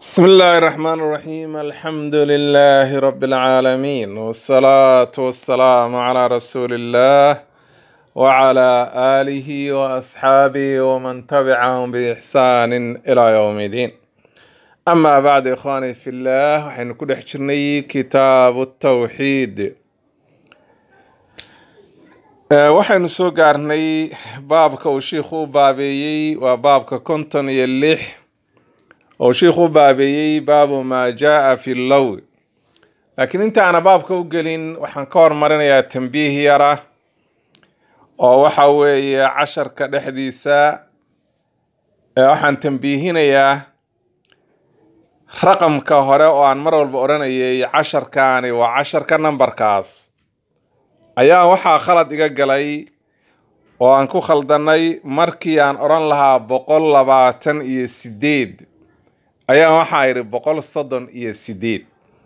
بسم الله الرحمن الرحيم الحمد لله رب العالمين والصلاة والسلام على رسول الله وعلى آله وأصحابه ومن تبعهم بإحسان إلى يوم الدين أما بعد إخواني في الله وحين كل حجرني كتاب التوحيد آه، waxaynu soo gaarnay baabka uu shiikhu u baabeeyey waa baabka konton iyo lix oo shiikhu u baabeeyey baabu maa jaa fi low laakiin intaana baabka u gelin waxaan ka hormarinayaa tambiih yara oo waxa weeye casharka dhexdiisa ee waxaan tambiihinayaa raqamka hore oo aan mar walba odhanayay casharkaani waa casharka nambarkaas ayaa waxaa khalad iga galay oo aan ku khaldanay markii aan odhan lahaa boqol labaatan iyo sideed ayaa waxaa idhi boqol soddon iyo sideed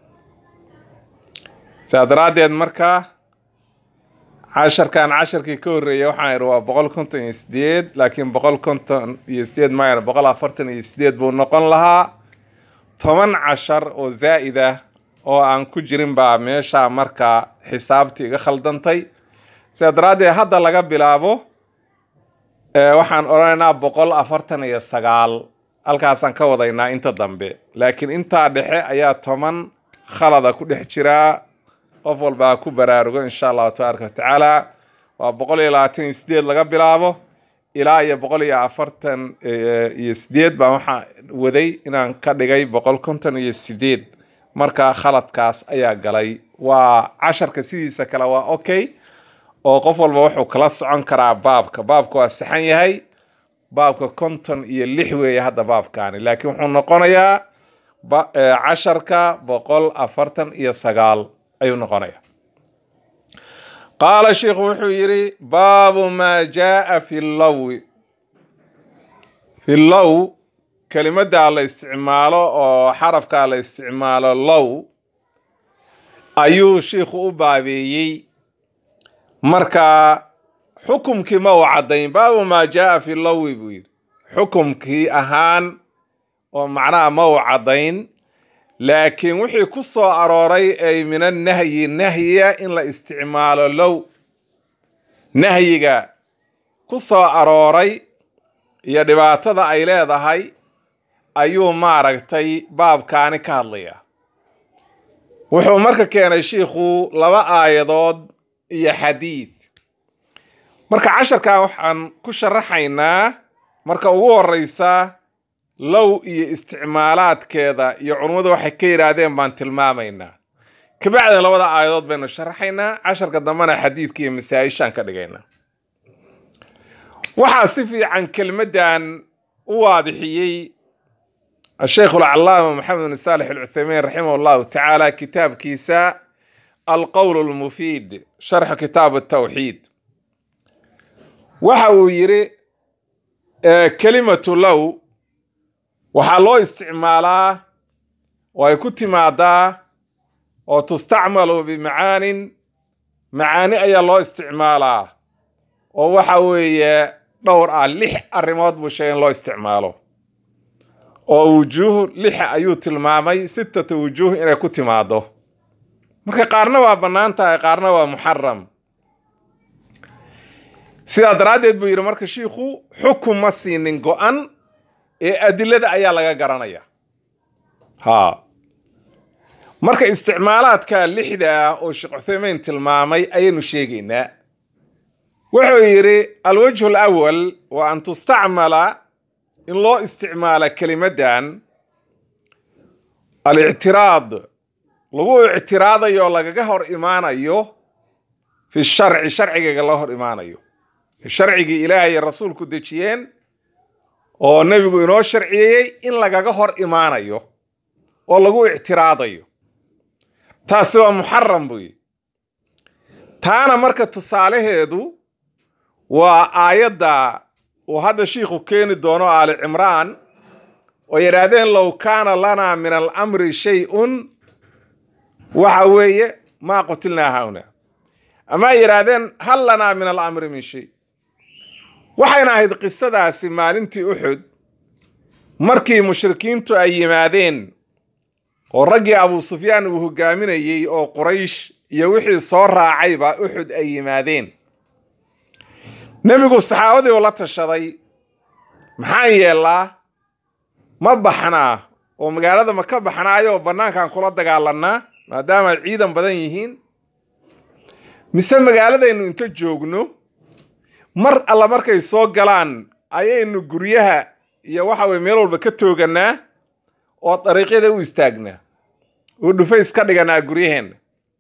saa daraaddeed marka casharkan casharkii ka horreeyay waxaan idhi waa boqol konton iyo sideed laakiin boqol konton iyo sideed maayana boqol afartan iyo sideed buu noqon lahaa toban cashar oo zaa'id ah oo aan ku jirin baa meesha marka xisaabtii iga khaldantay sidaa daraaddeed hadda laga bilaabo ee waxaan odhanaynaa boqol afartan iyo sagaal halkaasaan ka wadaynaa inta dambe laakiin intaa dhexe ayaa toban khalada ku dhex jiraa qof walba ha ku baraarugo insha allahu tabaaraka watacaala waa boqol iyo labaatan iyo sideed laga bilaabo ilaa iyo boqol iyo afartan iyo sideed baan waxaa waday inaan ka dhigay boqol konton iyo sideed marka khaladkaas ayaa galay waa casharka sidiisa kale waa okay oo qof walba wuxuu kala socon karaa baabka baabka waa saxan yahay baabka konton iyo lix weeye hadda baabkaani laakiin wuxuu noqonayaa ba- eh, casharka boqol afartan iyo sagaal ayuu noqonayaa qaala sheikhu wuxuu yidhi baabu maa jaa fi lowi fi low kelimadda la isticmaalo oo xarafka la isticmaalo low ayuu shiikhu u baabeeyey marka xukumkii ma uu caddayn baabu maa jaa fi lowi buu yidhi xukumkii ahaan oo macnaha ma uu caddayn laakiin wixii ku soo arooray ay min annahyi nahyiga in la isticmaalo low nahyiga ku soo arooray iyo dhibaatada ay leedahay ayuu maaragtay baabkaani ka hadlayaa wuxuu marka keenay shiikhu laba aayadood iyo xadiid marka casharkan waxaan ku sharaxaynaa marka ugu horeysa low iyo isticmaalaadkeeda iyo culummadu waxay ka yidhaahdeen baan tilmaamaynaa kabacdin labada aayadood baynu sharaxaynaa casharka dambena xadiidka iyo masaa-ishaan ka dhigaynaa waxaa si fiican kelmaddan u waadixiyey الشيخ العلامة محمد بن صالح العثيمين رحمه الله تعالى كتاب كيساء القول المفيد شرح كتاب التوحيد وحاو يري آه، كلمة لو waxaa loo isticmaalaa oo ay ku timaadaa oo tustacmalu bimacaanin macaani ayaa loo isticmaalaa oo waxa weeye dhowr ah lix arrimood buu sheegay in loo isticmaalo oo wujuuh lixa ayuu tilmaamay sittata wujuuh inay ku timaado marka qaarna waa bannaan tahay qaarna waa muxaram sidaa daraaddeed buu yidhi marka shiikhu xukun ma siinin go-an ee adilada ayaa laga garanaya ha marka isticmaalaadka lixda ah oo sheekh cuthaymeyn tilmaamay ayaynu sheegaynaa wuxuu yidhi alwajhu alawal wa an tustacmala in loo isticmaala kelimaddan alictiraad lagu ictiraadayo lagaga hor imaanayo fi sharci sharcigaga la hor imaanayo sharcigii ilaahay iyo rasuulku dejiyeen oo nebigu inoo sharciyeeyey in lagaga hor imaanayo oo lagu ictiraadayo taasi waa muxaram buu yidhi taana marka tusaalaheedu waa aayadda uu hadda shiikhu keeni doono aali cimraan oo yidhaahdeen low kaana lanaa min alamri shay-un waxa weeye maa qutilnaa hauna ama ay yidhaahdeen hal lanaa min alamri min shay waxayna ahayd qisadaasi maalintii uxud markii mushrikiintu ay yimaadeen oo raggii abu sufyaan uu hogaaminayey oo quraysh iyo wixii soo raacayba uxud ay yimaadeen nebigu saxaabadii uu la tashaday maxaan yeellaa ma baxnaa oo magaalada ma ka baxnaayo oo bannaankaan kula dagaalanaa maadaama ay ciidan badan yihiin mise magaaladaynu inta joogno mar alla markay soo galaan ayaynu guryaha iyo waxa weye meel walba ka tooganaa oo dariiqyada u istaagnaa oo dhufays ka dhiganaa guryaheenna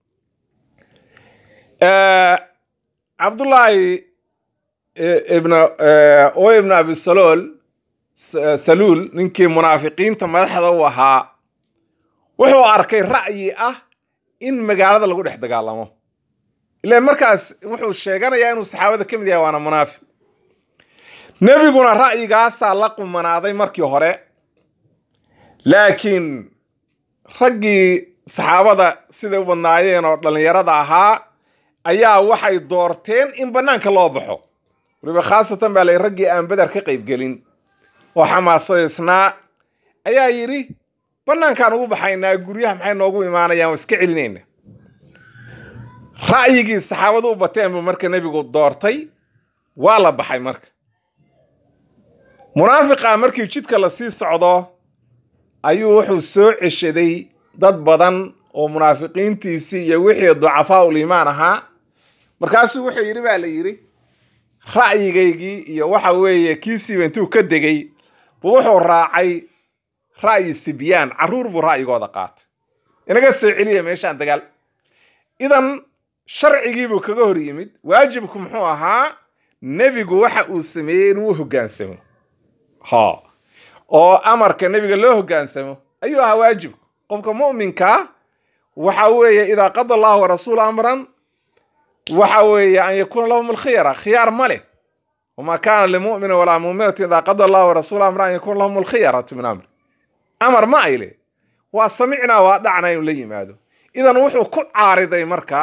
cabdullaahi ibn o ibn abisalool saluul ninkii munaafiqiinta madaxda u ahaa wuxuu arkay ra'yi ah in magaalada lagu dhex dagaalamo ilaan markaas wuxuu sheeganayaa inuu saxaabada ka mid yahay waana munaafiq nebiguna ra'yigaasaa la qumanaaday markii hore laakiin raggii saxaabada siday u badnaayeen oo dhallinyarada ahaa ayaa waxay doorteen in bannaanka loo baxo waliba khaasatan baa lay raggii aan beder ka qaybgelin oo xamaasadaysnaa ayaa yidhi bannaankaan ugu baxaynaa guryaha maxay noogu imaanayaan waa iska celinayna ra'yigii saxaabadu u bateen buu marka nebigu doortay waa la baxay marka munaafiqa markii jidka la sii socdo ayuu wuxuu soo ceshaday dad badan oo munaafiqiintiisii iyo wixii ducafaa ul iimaan ahaa markaasuu wuxuu yidhi baa la yidhi ra'yigaygii iyo waxa weeye kiisiiba intuu ka degay buu wuxuu raacay ra'yi sibyaan carruur buu ra'yigooda qaatay inaga soo celiya meeshaan dagaal idan sharcigiibuu kaga hor yimid waajibku muxuu ahaa nebigu waxa uu sameeyey inuu u hoggaansamo ha oo amarka nebiga loo hoggaansamo ayuu ahaa waajibku qofka mu'minkaa waxa weeye idaa qada allahu warasuulu amran waxa weeye an yakuuna lahum alkhiyara khiyaar ma leh wamaa kaana limu'mina walaa mu'minatin idaa qada allahu warasuulu amran an yakuuna lahum alkhiyaratu min amri amar ma ay leh waa samicnaa waa dhacna inuu la yimaado idan wuxuu ku caariday marka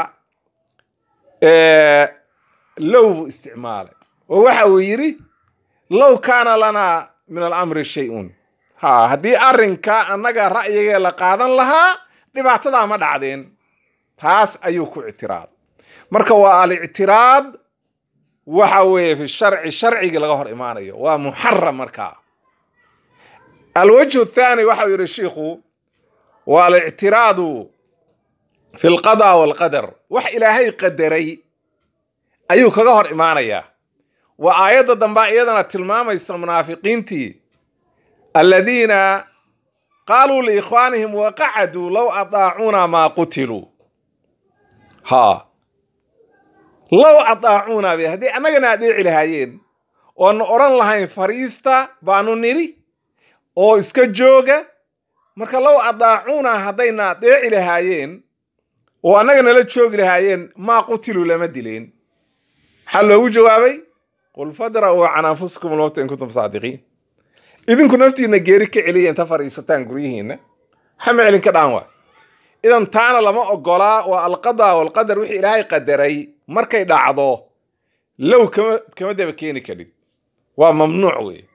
low buu isticmaalay oo waxa uu yidhi low kaana lanaa min alamri shay-un ha haddii arrinka annaga ra'yigee la qaadan lahaa dhibaatadaa ma dhacdeen taas ayuu ku ictiraaday marka waa alictiraad waxa weeye fi sharci sharcigii laga hor imaanayo waa muxaram markaa alwajhu thaani waxau yidhi shiikhu waa alictiraadu fi lqada walqadar wax ilaahay qadaray ayuu kaga hor imaanayaa waa aayadda dambaa iyadana tilmaamaysa munaafiqiintii aladiina qaaluu liikhwaanihim waqacaduu low adaacuuna maa qutiluu ha low adaacuuna be haddii annagana adeeci lahaayeen oona odhan lahayn fariista baanu nidhi oo iska jooga marka low adaacuuna haddayna adeeci lahaayeen oo annaga nala joogi lahaayeen maa qutiluu lama dileen maxaa loogu jawaabay qul fadra'uu can anfusikum lmowta in kuntum saadiqiin idinku naftiina geeri ka celiya inta fadhiisataan guryihiinna xama celin ka dhaan waa idan taana lama ogolaa waa alqada walqadar wixii ilaahay qadaray markay dhacdo low kama kama daba keeni karid waa mamnuuc weeye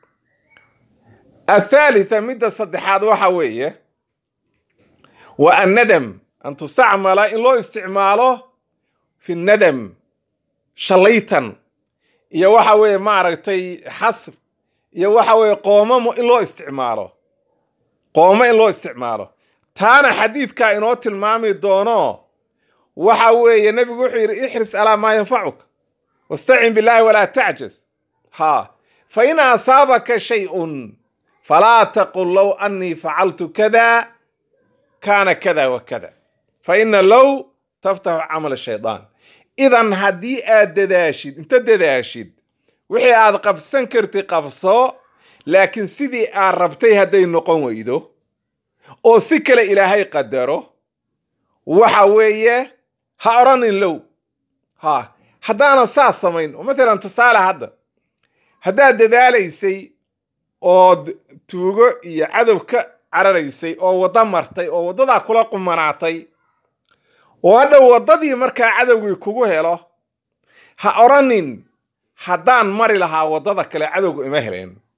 athaalitha midda saddexaad waxa weeye waa annadam an tustacmala in loo isticmaalo fi nadam shalaytan iyo waxa weeye maaragtay xasr iyo waxa weeye qoomamo in loo isticmaalo qoomo in loo isticmaalo taana xadiidkaa inoo tilmaami doono waxa weeye nebigu wuxuu yidhi ixris alaa maa yanfacuka wastacin billaahi walaa tacjaz ha fa in asaabaka shay-un falaa taqul low annii facaltu kada kaana kada wa kada fa ina low taftaxu camal shaydaan idan haddii aad dadaashid inta dadaashid wixii aad qabsan karti qabso laakiin sidii aad rabtay hadday noqon weydo oo si kale ilaahay qadaro waxa weeye ha odhanin low ha haddaanan saas samayn oo matalan tusaale hadda haddaad dadaalaysay ood tuugo iyo cadow ka cararaysay oo waddo martay oo waddadaa kula qumanaatay oo hadhow waddadii markaa cadowgii kugu helo ha odhanin haddaan mari lahaa waddada kale cadowga ima heleen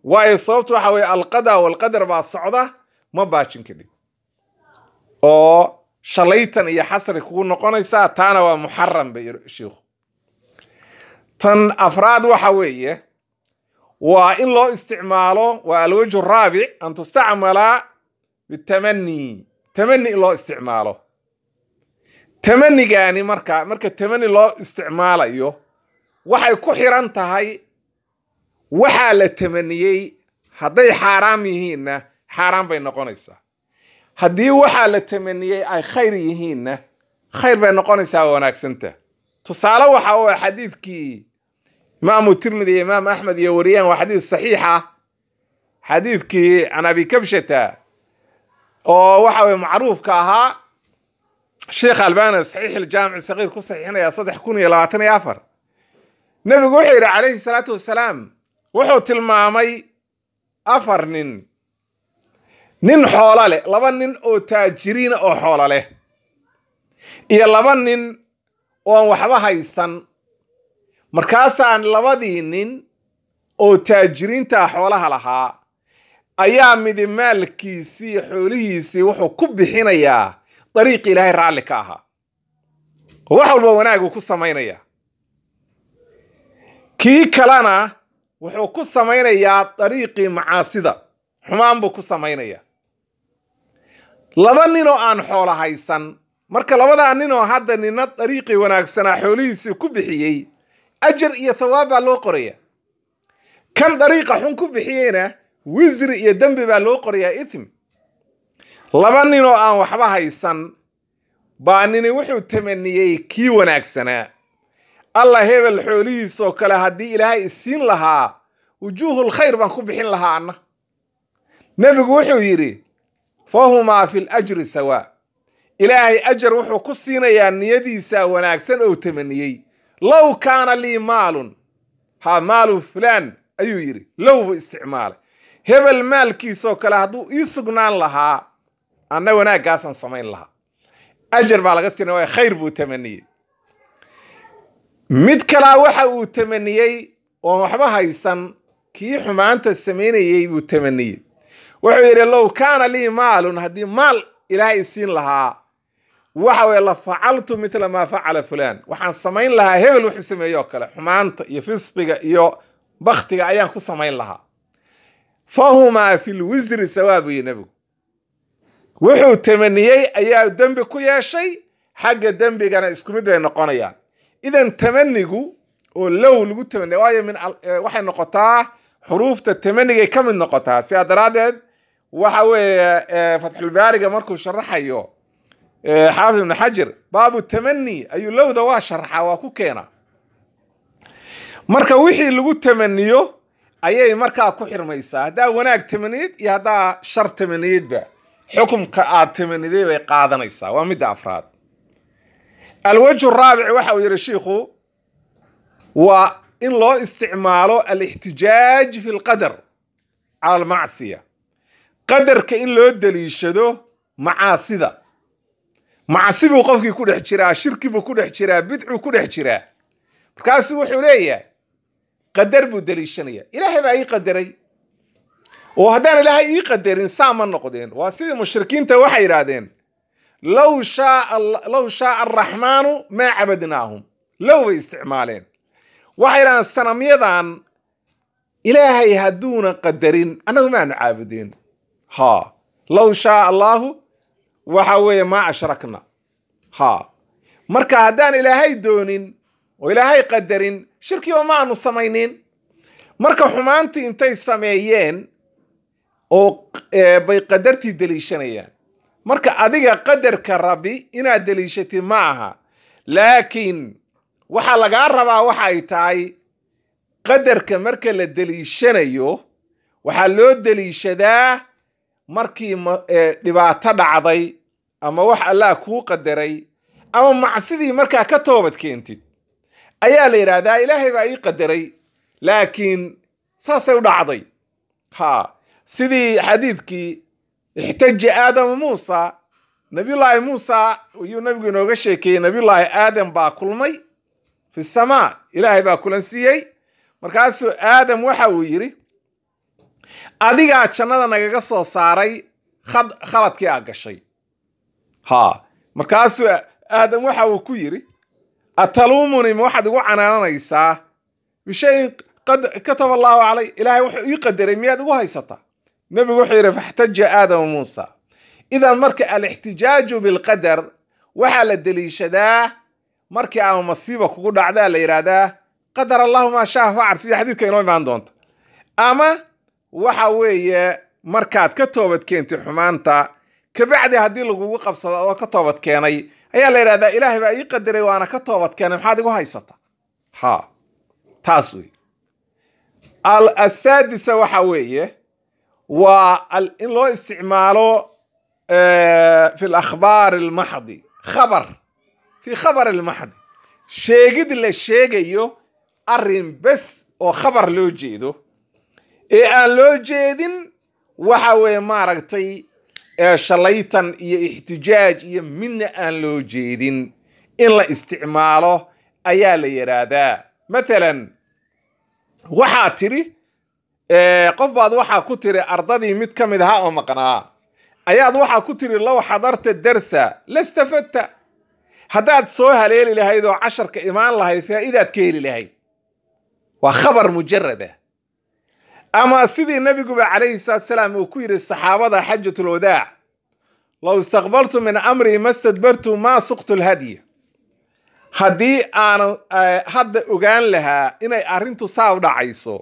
waayo sababtu waxa weye alqada walqadar baa socda ma baajin kadhib oo shalaytan iyo xasri kugu noqonaysaa taana waa muxaram bay shiikhu tan afraad waxa weeye waa in loo isticmaalo waa alwajhu raabic an tustacmala bitamani tamani in loo isticmaalo tamanigani marka marka tamani loo isticmaalayo waxay ku xiran tahay waxaa la tamaniyey hadday xaaraam yihiinna xaaraan bay noqonaysaa haddii waxaa la tamaniyey ay khayr yihiinna khayr bay noqonaysaa waa wanaagsanta tusaale waxa u ah xadiidkii imaamu tirmidi iyo imaam axmed iyo wariyaan waa xadiid saxiix ah xadiidkii can abi kabshata oo waxa weye macruufka ahaa sheekh albani saxiix iljaamici sagiir ku saxiixinaya saddex kun iyo labaatan iyo afar nebigu wuxuu yidhi calayhi salaatu wasalaam wuxuu tilmaamay afar nin nin xoolo leh laba nin oo taajiriina oo xoolo leh iyo laba nin ooan waxba haysan markaasaan labadii nin oo taajiriinta xoolaha lahaa ayaa midi maalkiisii xoolihiisii wuxuu ku bixinayaa dariiqi ilaahay raalli ka ahaa oo wax walba wanaaguu ku samaynayaa kii kalena wuxuu ku samaynayaa dariiqii macaasida xumaan buu ku samaynayaa laba ninoo aan xoolo haysan marka labadaa ninoo hadda nina dariiqii wanaagsanaa xoolihiisii ku bixiyey ajar iyo thawaab baa loo qoraya kan dariiqa xun ku bixiyeyna wisri iyo dembi baa loo qorayaa ithm laba ninoo aan waxba haysan baa nini wuxuu tamaniyey kii wanaagsanaa allah hebel xoolihiisoo kale haddii ilaahay isiin lahaa wujuuhul khayr baan ku bixin lahaa anna nebigu wuxuu yidhi fahumaa fi lajri sawaa ilaahay ajar wuxuu ku siinayaa niyadiisa wanaagsan ou tamaniyey low kaana lii maalun ha maalu fulaan ayuu yidhi low buu isticmaalay hebel maalkiisoo kale hadduu ii sugnaan lahaa anna wanaaggaasaan samayn lahaa ajar baa laga siinaya waay khayr buu tamaniyey mid kalaa waxa uu tamaniyey oon waxba haysan kii xumaanta samaynayey buu tamaniyey wuxuu yidhi low kaana lii maalun haddii maal ilaahay isiin lahaa waxa weye la facaltu mithla maa facala fulaan waxaan samayn lahaa hebel wuxuu sameeye oo kale xumaanta iyo fisqiga iyo baktiga ayaan ku samayn lahaa fahumaa fi lwisri sawaa buu yihi nebigu wuxuu tamaniyey ayaa dembi ku yeeshay xagga dembigana isku mid bay noqonayaan idan tamanigu oo low lagu tamaniya waayo min waxay noqotaa xuruufta tamanigay ka mid noqotaa sidaa daraaddeed waxa weeye fatxulbaariga markuu sharaxayo xaafid ibnu xajar baabu tamani ayuu lowda waa sharxaa waa ku keena marka wixii lagu tamaniyo ayay markaa ku xirmaysaa haddaa wanaag tamaniyid iyo haddaa shar tamaniyidba xukumka aad tamaniday bay qaadanaysaa waa midda afraad alwajhu raabic waxa uu yidhi shiikhu waa in loo isticmaalo alixtijaaj fi lqadar cala almacsiya qadarka in loo daliishado macaasida macsi buu qofkii ku dhex jiraa shirki buu ku dhex jiraa bidcuu ku dhex jiraa markaasu wuxuu leeyahay qadar buu daliishanaya ilaahay baa ii qadaray oo haddaan ilaahay ii qadarin saa ma noqdeen waa sidii mushrikiinta waxay yidhaahdeen low shaa low shaaa araxmaanu maa cabadnaahum low bay isticmaaleen waxay yidhahdeen sanamyadan ilaahay hadduuna qadarin annagu maanu caabudeen ha low shaaa allaahu waxa weeye maa ashrakna ha marka haddaan ilaahay doonin oo ilaahay qadarin shirkiba ma aanu samaynin marka xumaantii intay sameeyeen oo bay qadartii deliishanayaan marka adiga qadarka rabbi inaad deliishatid ma aha laakiin waxaa lagaa rabaa waxa ay tahay qadarka marka la deliishanayo waxaa loo deliishadaa markii dhibaato dhacday ama wax allah kuu qadaray ama macsidii markaa ka toobad keentid ayaa la yidhaahdaa ilaahay baa ii qadaray laakiin saasay u dhacday ha sidii xadiidkii ixtaja aadama muusa nabiyullaahi muusa ayuu nabigu inooga sheekeeyey nabiyullaahi aadam baa kulmay fi samaa ilaahay baa kulan siiyey markaasuu aadam waxa uu yidhi adigaa jannada nagaga soo saaray khad- khaladkii aa gashay ha markaasuu aadam waxa uu ku yidhi ataluumuni ma waxaad igu canaananaysaa bishayin qad kataba allaahu calay ilaahay wuxuu ii qadaray miyaad igu haysataa nebigu wuxuu yidhi faxtaja aadama muusa idan marka alixtijaaju bilqadar waxaa la deliishadaa markii ama masiiba kugu dhacdaa la yidhaahdaa qadar allahu maa shaa facal sida xadiidka inoo imaan doonta ama waxa weeye markaad ka toobad keentay xumaanta kabacdi haddii lagugu qabsado adoo ka toobad keenay ayaa la yidhahdaa ilaahay baa ii qadaray waana ka toobad keenay maxaad igu haysata ha taas wey al asaadisa waxa weeye waa al- in loo isticmaalo eh, fi lakhbaar almaxdi khabar fi khabar almaxdi sheegid la sheegayo arrin bes oo khabar loo jeedo ee aan loo jeedin waxa weeye maaragtay ee shalaytan iyo ixtijaaj iyo midna aan loo jeedin in la isticmaalo ayaa la yidhaahdaa mathalan waxaa tiri eh, qof baad waxaa ku tiri ardadii mid ka mid ahaa oo maqnaa ayaad waxaa ku tiri low xadarta darsa lastafadta haddaad soo haleeli lahayd oo casharka imaan lahayd faa'iidaad ka heli lahayd waa khabar mujarada ama sidii nabiguba calayhi salaatu salaam uu ku yidhi saxaabada xajatul wadaac low istaqbaltu min amrii ma stadbartu maa suqtu lhadya haddii aanan eh, hadda ogaan lahaa inay arrintu saa u dhacayso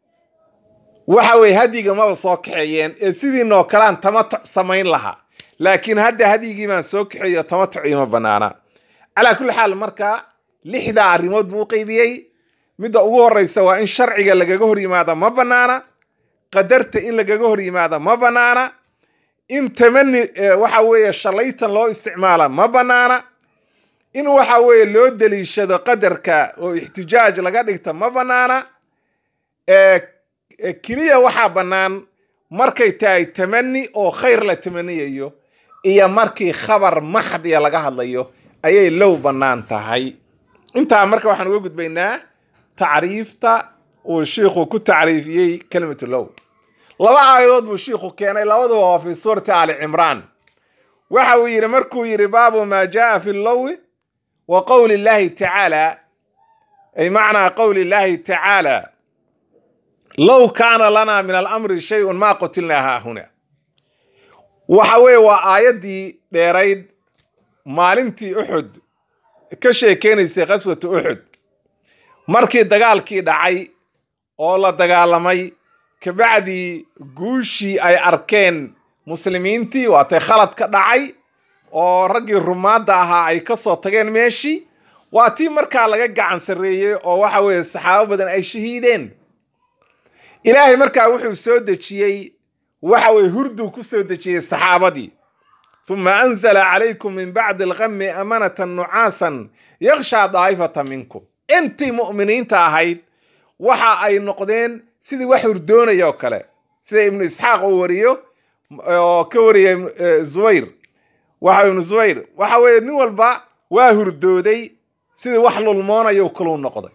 waxa weye hadyiga maba soo kaxeeyeen ee sidiinoo kalean tamatuc samayn lahaa laakiin hadda hadyigii baan soo kaxeeyo tamatuc ima banaana calaa kulli xaal marka lixdaa arrimood buu u qeybiyey midda ugu horeysa waa in sharciga lagaga hor yimaada ma banaana qadarta in lagaga hor yimaada ma banaana in tamani eh, waxa weeye shalaytan loo isticmaala ma banaana in waxa weeye loo deliishado qadarka oo ixtijaaj laga dhigta ma banaana ee ee keliya waxaa bannaan markay tahay tamani oo khayr la tamaniyayo iyo markii khabar maxdiya laga hadlayo ayay low bannaan tahay intaa marka waxaan uga gudbaynaa tacriifta uu shiikhu ku tacriifiyey kelimatu low laba aayadood buu shiikhu keenay labaduba waa fi suurati ali cimraan waxa uu yidhi markuu yidhi baabu maa jaa fi lowi wa qowli llahi tacaala ay macnaa qowli llahi tacaala low kaana lana min alamri shayun maa qutilnaa haahuna waxa weeye waa aayaddii dheerayd maalintii uxud ka sheekeynaysay qaswatu uxud markii dagaalkii dhacay oo la dagaalamay kabacdii guushii ay arkeen muslimiintii waatay khalad ka dhacay oo raggii rumaadda ahaa ay ka soo tageen meeshii waa tii markaa laga gacan sarreeyey oo waxa weeye saxaabo badan ay shahiideen ilaahay markaa wuxuu soo dejiyey waxa weye hurduu ku soo dejiyey saxaabadii uma anzala calaykum min bacdi alqami amanatan nucaasan yakshaa daa'ifata minkum intii mu'miniinta ahayd waxa ay noqdeen sidii wax hurdoonaya oo kale sida ibnu isxaaq uu wariyo oo ka wariyay eh, zubayr waxa ibnu zubayr waxa weeye nin walba waa hurdooday sidii wax lulmoonayo kaluu noqday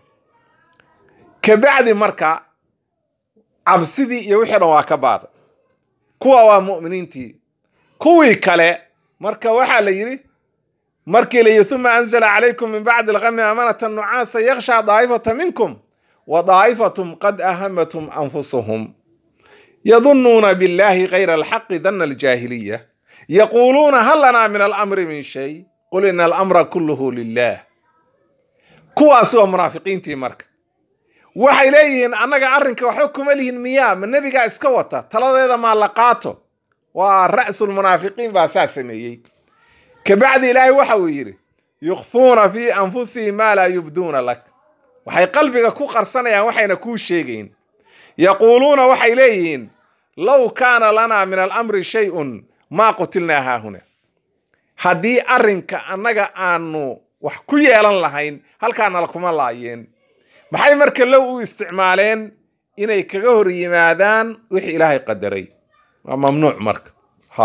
kabacdi marka cabsidii iyo wixii dhan waa ka baaday kuwa waa mu'miniintii kuwii kale marka waxaa la yidhi markii la yidhi uma anzala calaykum min bacdi alqami amanatan nucaasa yakshaa daa'ifata minkum wa daa'ifatum qad ahamatum anfusuhum yadunuuna billahi kayra alxaqi dana aljaahiliya yaquuluuna hal lanaa min alamri min shay qul ina alamra kulluhu lilah kuwaasi waa munaafiqiintii marka waxay leeyihiin annaga arrinka waxba kuma lihin miyaa ma nebigaa iska wata taladeeda maa la qaato waa ra'sulmunaafiqiin baa saa sameeyey kabacdi ilaahay waxa uu yidhi yukhfuuna fii anfusihim maa laa yubduuna lak waxay qalbiga ku qarsanayaan waxayna kuu sheegayn yaquuluuna waxay leeyihiin low kaana lanaa min alamri shay-un maa qutilnaa haahuna haddii arrinka annaga aanu wax ku yeelan lahayn halkaana lakuma laayeen maxay marka low u isticmaaleen inay kaga hor yimaadaan wixii ilaahay qadaray waa mamnuuc marka ha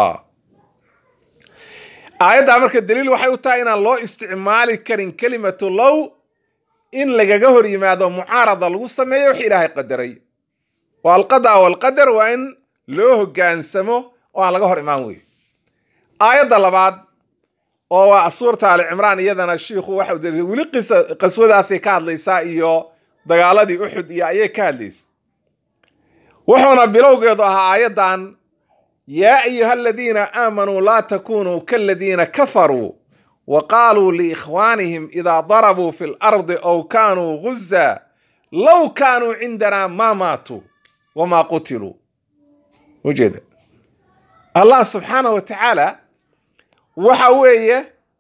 aayaddaa marka daliil waxay u tahay inaan loo isticmaali karin kelimatu low in lagaga hor yimaado mucaarada lagu sameeyo wix ilaahay qadaray wa alqada walqadar waa in loo hoggaansamo oo aan laga hor imaan weeye aayadda labaad oo waa suurta ali cimraan iyadana shiikhu waxa uu weli qisa qaswadaasay ka hadlaysaa iyo dagaaladii uxud iyo ayay ka hadlaysa wuxuuna bilowgeedu ahaa aayaddan yaa ayuha aladiina aamanuu laa takunuu kaladiina kafaruu wa qaaluu liikhwaanihim idaa darabuu fi lardi aw kaanuu guzaa low kaanuu cindanaa maa maatuu wamaa qutiluu ujeeda allah subxaanah wa tacaala waxa weeye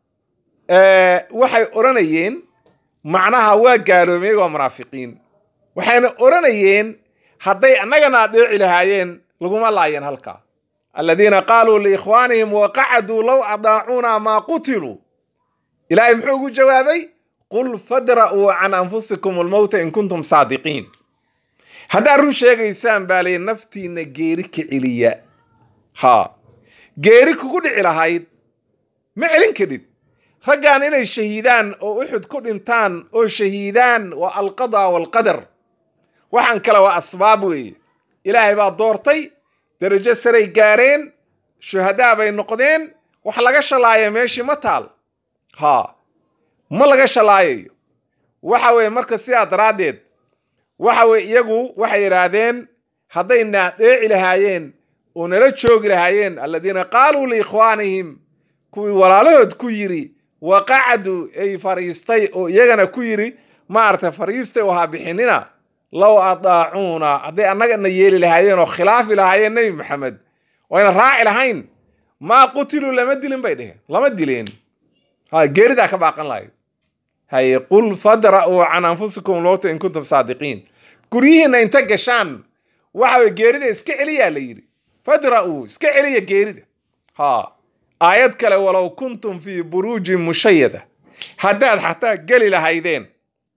waxay odhanayeen macnaha waa gaaloomay waa munaafiqiin waxayna odhanayeen hadday annagana adeeci lahaayeen laguma laayeen halkaa aladiina qaaluu liikhwaanihim waqacaduu low adaacuuna maa qutiluu ilaahay muxuu ugu jawaabay qul fadra'uu can anfusikum almowta in kuntum saadiqiin haddaad run sheegaysaan baa lay naftiinna geeri ka celiya haa geeri kugu dhici lahayd ma celin kadhid raggan inay shahiidaan oo uxud ku dhintaan oo shahiidaan waa alqadaa waalqadar waxaan kale waa asbaab weeye ilaahay baa doortay darajo saray gaareen shuhadaa bay noqdeen wax laga shalaaya meeshii ma taal haa ma laga shalaayayo waxa weeye marka sidaa daraaddeed waxa weye iyagu waxay yidhaahdeen hadday naadeeci lahaayeen oo nala joogi lahaayeen aladiina qaaluu liikhwaanihim kuwii walaalahood ku yidhi waqacdu ay fariistay oo iyagana ku yidhi maaragtay fariistay oo ha bixinina low adaacuuna hadday annagana yeeli lahaayeen oo khilaafi lahaayeen nebi maxamed wayna raaci lahayn maa qutiluu lama dilin bay dheheen lama dileen ha geeridaa ka baaqan lahayd haye qul fadra'uu can anfusikum lowta in kuntum saadiqiin guryihiinna inta gashaan waxa weye geerida iska celiyaa la yidhi fadra'uu iska celiya geerida ha aayad kale walow kuntum fii buruujin mushayada haddaad xataa geli lahaydeen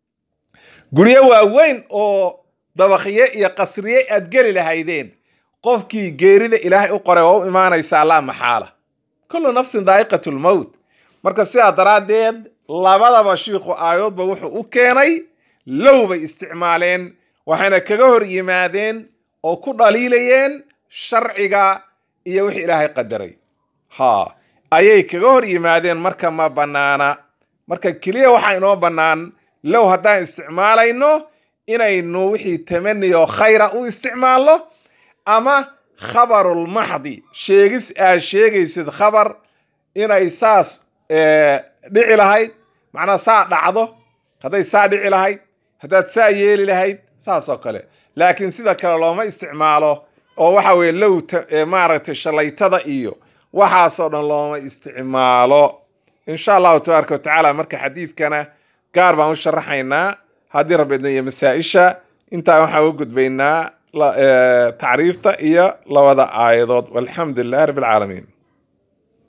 guryo waaweyn oo dabakhiye iyo qasriye aad geli lahaydeen qofkii geerida ilaahay u qoray waa u imaanaysaa laa maxaala kullu nafsin daa'iqatu lmowt marka sidaa daraaddeed labadaba shiikhu aayadoodba wuxuu u keenay low bay isticmaaleen waxayna kaga hor yimaadeen oo ku dhaliilayeen sharciga iyo wixii ilaahay qadaray ha ayay kaga hor yimaadeen marka ma bannaana marka keliya waxaa inoo bannaan low haddaan isticmaalayno inaynu wixii tamaniyo khayra u isticmaalno ama khabarulmaxdi sheegis aad sheegaysid khabar inay saas dhici lahayd macnaa saa dhacdo hadday saa dhici lahayd haddaad saa yeeli lahayd saas oo kale laakiin sida kale looma isticmaalo oo waxa weye low maaragtay shalaytada iyo waxaasoo dhan looma isticmaalo insha allahu tabaaraka watacaala marka xadiidkana gaar baan u sharaxaynaa haddii rabbi iyo masaa-isha intaa waxaan u gudbaynaa tacriifta iyo labada aayadood walxamdu lilahi rabbi alcaalamiin